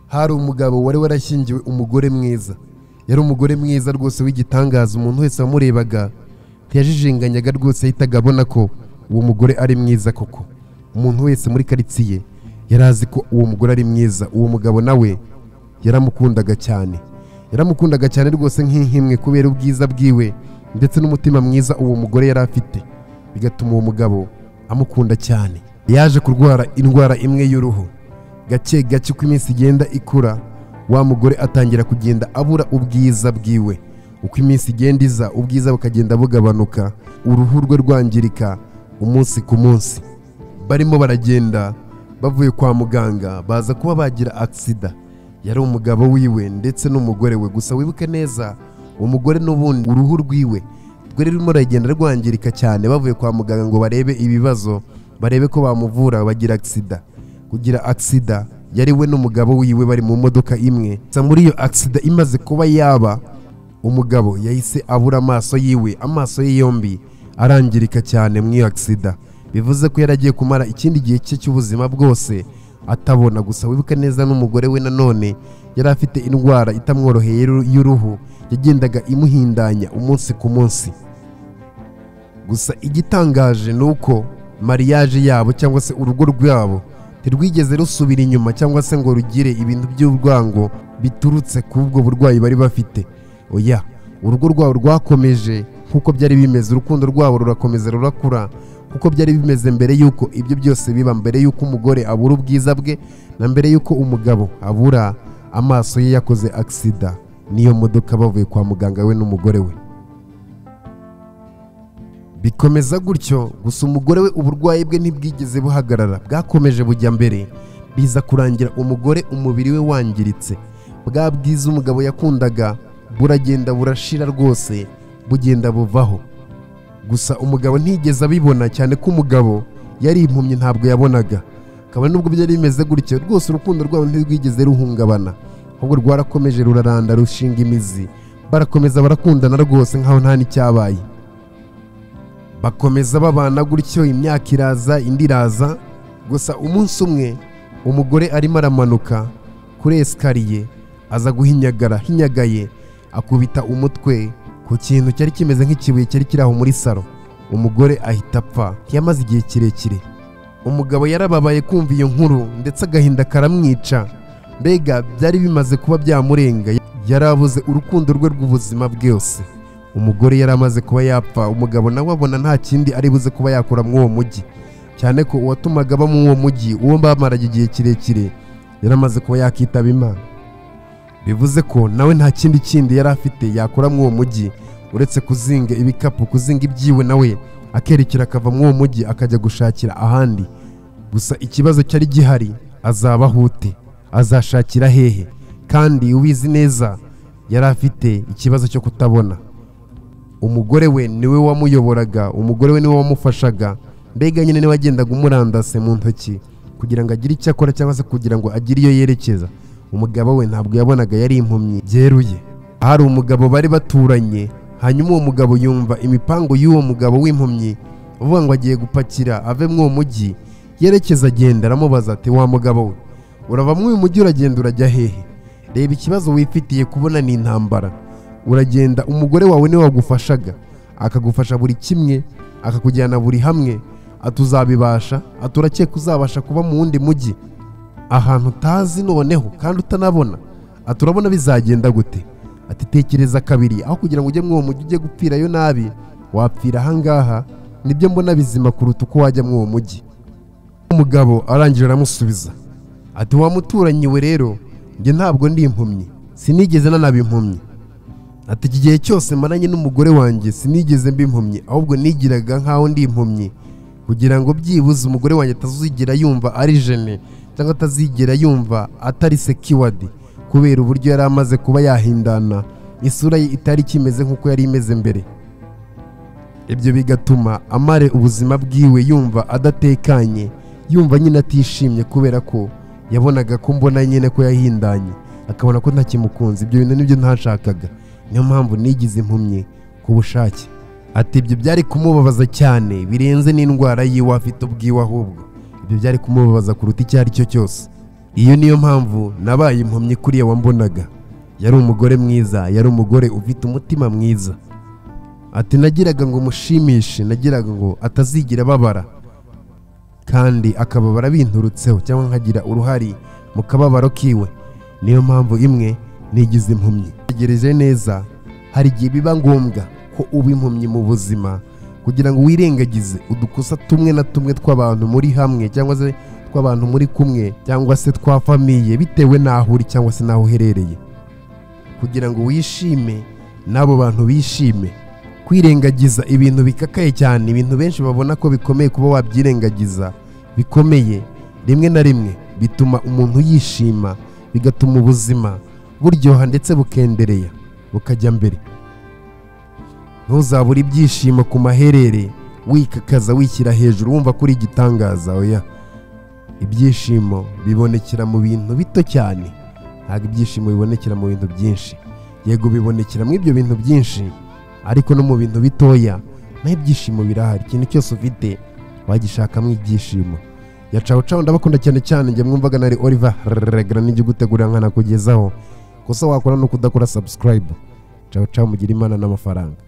hari umugabo wari warashyingiwe umugore mwiza yari umugore mwiza rwose w'igitangaza umuntu wese wamurebaga ntiyajijenganyaga rwose yahitaga abona ko uwo mugore ari mwiza koko umuntu wese muri karitsiye yari azi ko uwo mugore ari mwiza uwo mugabo nawe yaramukundaga cyane yaramukundaga cyane rwose nk'inhimwe kubera ubwiza bwiwe ndetse n'umutima mwiza uwo mugore yari afite bigatuma uwo mugabo amukunda cyane yaje kurwara indwara imwe y'uruhu gake gake uko iminsi igenda ikura wa mugore atangira kugenda abura ubwiza bwiwe uko iminsi igenda iza ubwiza bukagenda bugabanuka uruhu rwe rwangirika umunsi ku munsi barimo baragenda bavuye kwa muganga baza kuba bagira agisida yari umugabo wiwe ndetse n'umugore we gusa wibuke neza umugore n'ubundi uruhu rwiwe rwari rurimo ruragenda rwangirika cyane bavuye kwa muganga ngo barebe ibibazo barebe ko bamuvura bagira agisida kugira agisida yari we n'umugabo wiwe bari mu modoka imwe gusa muri iyo agisida imaze kuba yaba umugabo yahise abura amaso yiwe amaso ye yombi arangirika cyane mu iyo agisida bivuze ko yari agiye kumara ikindi gihe cye cy'ubuzima bwose atabona gusa wibuke neza n'umugore we nanone yari afite indwara itamworoheye y'uru- y'uruhu yagendaga imuhindanya umunsi ku munsi gusa igitangaje ni uko mariyaje yabo cyangwa se urugo rwabo ntirwigeze rusubira inyuma cyangwa se ngo rugire ibintu by'urwango biturutse ku ubwo burwayi bari bafite oya urugo rwabo rwakomeje nk'uko byari bimeze urukundo rwabo rurakomeza rurakura kuko byari bimeze mbere y'uko ibyo byose biba mbere y'uko umugore abura ubwiza bwe na mbere y'uko umugabo abura amaso ye yakoze agisida n'iyo modoka bavuye kwa muganga we n'umugore we bikomeza gutyo gusa umugore we uburwayi bwe ntibwigeze buhagarara bwakomeje bujya mbere biza kurangira umugore umubiri we wangiritse bwa bwiza umugabo yakundaga buragenda burashira rwose bugenda buvaho gusa umugabo ntiyigeze abibona cyane ko umugabo yari impumyi ntabwo yabonaga kabone n'ubwo byari bimeze gutyo rwose urukundo rwabo ntirwigeze ruhungabana ahubwo rwarakomeje ruraranda rushinga imizi barakomeza barakundana rwose nkaho nta n'icyabaye bakomeza babana gutyo imyaka iraza indi iraza gusa umunsi umwe umugore arimo aramanuka kuri esikariye aza guhinyagara hinyagaye akubita umutwe ku kintu cyari kimeze nk'ikibuye cyari kiri aho muri saro umugore ahita apfa ntiyamaze igihe kirekire umugabo yarababaye kumva iyo nkuru ndetse agahinda karamwica mbega byari bimaze kuba byamurenga yari abuze urukundo rwe rw'ubuzima bwose umugore yari amaze kuba yapfa umugabo nawe abona nta kindi ari buze kuba yakora muri uwo mujyi cyane ko uwatumaga aba muri uwo mujyi uwo bamaraga igihe kirekire yari amaze kuba yakitaba imana bivuze ko nawe nta kindi kindi yari afite yakora muri uwo mujyi uretse kuzinga ibikapu kuzinga ibyiwe nawe akerekera akava muri uwo mujyi akajya gushakira ahandi gusa ikibazo cyari gihari azaba ahute azashakira hehe kandi ubizi neza yari afite ikibazo cyo kutabona umugore we niwe wamuyoboraga umugore we niwe wamufashaga mbega nyine niwe wagendaga umurandase mu ntoki kugira ngo agire icyo akora cyangwa se kugira ngo agire iyo yerekeza umugabo we ntabwo yabonaga yari impumyi byeruye hari umugabo bari baturanye hanyuma uwo mugabo yumva imipango y'uwo mugabo w'impumyi uvuga ngo agiye gupakira ave muri uwo mujyi yerekeza agenda aramubaza ati wa mugabo we urava muri uyu mujyi uragenda urajya hehe reba ikibazo wifitiye kubona ni intambara uragenda umugore wawe niwe wagufashaga akagufasha buri kimwe akakujyana buri hamwe atuzabibasha aturakeka uzabasha kuba mu wundi mujyi ahantu utazi noneho kandi utanabona aturabona bizagenda gute ati tekereza kabiri aho kugira ngo ujye muri uwo mujyi ujye gupfirayo nabi wapfira ahangaha nibyo mbona bizima kuruta uko wajya muri uwo mujyi umugabo arangije aramusubiza ati wa muturanyi we rero njye ntabwo ndi impumyi sinigeze nanaba impumyi ati iki gihe cyose maranye n'umugore wanjye sinigeze mba impumyi ahubwo nigiraga nk'aho ndi impumyi kugira ngo byibuze umugore wanjye atazigera yumva ari jene cyangwa atazigera yumva atari sekiwadi kubera uburyo yari amaze kuba yahindana isura ye itari ikimeze nk'uko yari imeze mbere ibyo bigatuma amare ubuzima bwiwe yumva adatekanye yumva nyine atishimye kubera ko yabonaga ko mbona nyine ko yahindanye akabona ko ntakimukunze ibyo bintu nibyo ntashakaga niyo mpamvu nigize impumyi ku bushake ati ibyo byari kumubabaza cyane birenze n'indwara yiwe afite ubwiwe ahubwo ibyo byari kumubabaza kuruta icyo ari cyo cyose iyo niyo mpamvu nabaye impumyi kuriya wambonaga yari umugore mwiza yari umugore ufite umutima mwiza ati nagiraga ngo mushimishe nagiraga ngo atazigera ababara kandi akababara binturutseho cyangwa nkagira uruhari mu kababaro kiwe niyo mpamvu imwe nigize impumyi tegereje neza hari igihe biba ngombwa ko uba impumyi mu buzima kugira ngo wirengagize udukosa tumwe na tumwe tw'abantu muri hamwe cyangwa se tw'abantu muri kumwe cyangwa se twa famiye bitewe n'aho uri cyangwa se n'aho uherereye kugira ngo wishime n'abo bantu bishime kwirengagiza ibintu bikakaye cyane ibintu benshi babona ko bikomeye kuba wabyirengagiza bikomeye rimwe na rimwe bituma umuntu yishima bigatuma ubuzima buryoha ndetse bukendereya bukajya mbere ntuzabure ibyishimo ku maherere wikakaza wishyira hejuru wumva ko uri igitangaza oya ibyishimo bibonekera mu bintu bito cyane ntabwo ibyishimo bibonekera mu bintu byinshi yego bibonekera mu ibyo bintu byinshi ariko no mu bintu bitoya naho ibyishimo birahari ikintu cyose ufite wagishakamo ibyishimo ya cawu cawu ndabakunda cyane cyane njye mwumvaga nari oliver regara n'ijya ugutegurira nkanakugezaho kosa wakora no kudakora subscribe cawu cawu mugire imana n'amafaranga